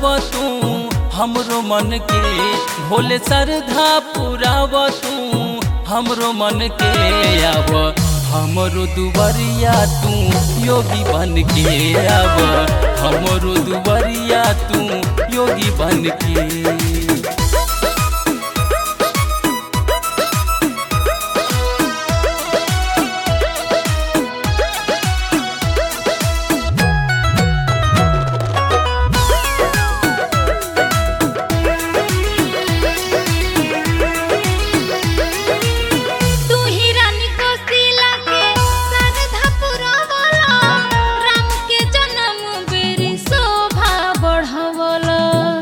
तू हमरो मन के भोले श्रद्धा पुराव तू हमरो मन के आव हमरो दुबरिया तू योगी बन के आव हमरो दुबरिया तू योगी बन के तू ही रानी कोसिला के श्रद्धा पुरावला राम के जन्म बेरी शोभा बढ़ावला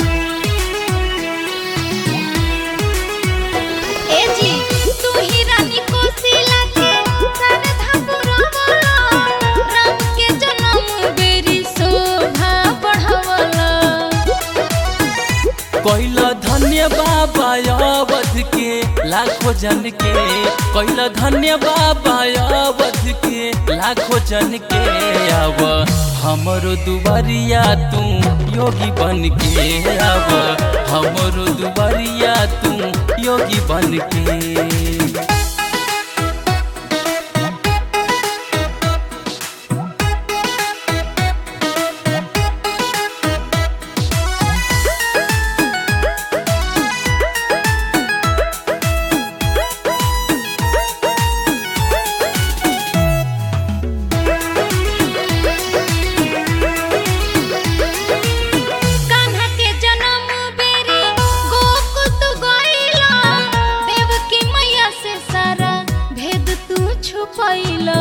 ए जी तू ही रानी कोसिला के श्रद्धा पुरावला राम के जन्म बेरी शोभा बढ़ावला कैला धन्य बाबा अवध के लाखों जन के कैला धन्य बाबा अवध के लाखों जन के आव हमरो दुबरिया तू योगी बन के आव हमरो दुबरिया तू योगी बन के कान्हा के जन्म बेरी गोकुल तू गइला देवकी मैया से सारा भेद तू छुपैला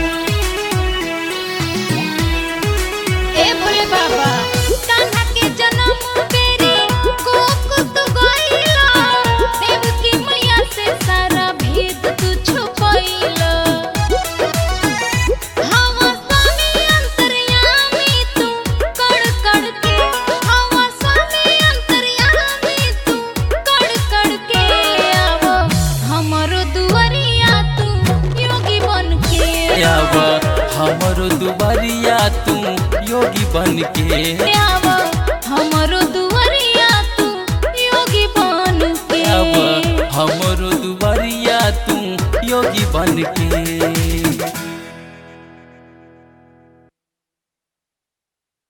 ए भोले बाबा कान्हा के जन्म बेरी गोकुल तू गइला देवकी मैया से सारा भेद तू छुपैला हवा स्वामी अंतर्यामी तू कड़ कड़ के हवा स्वामी अंतर्यामी तू कड़ कड़ के आवो हमरो दुआरिया तू योगी बन के आव हमरो दुबरिया तू योगी बन के आवो हमरो दुआरिया तू योगी बन के आव हमरो दुबरिया तू योगी बन के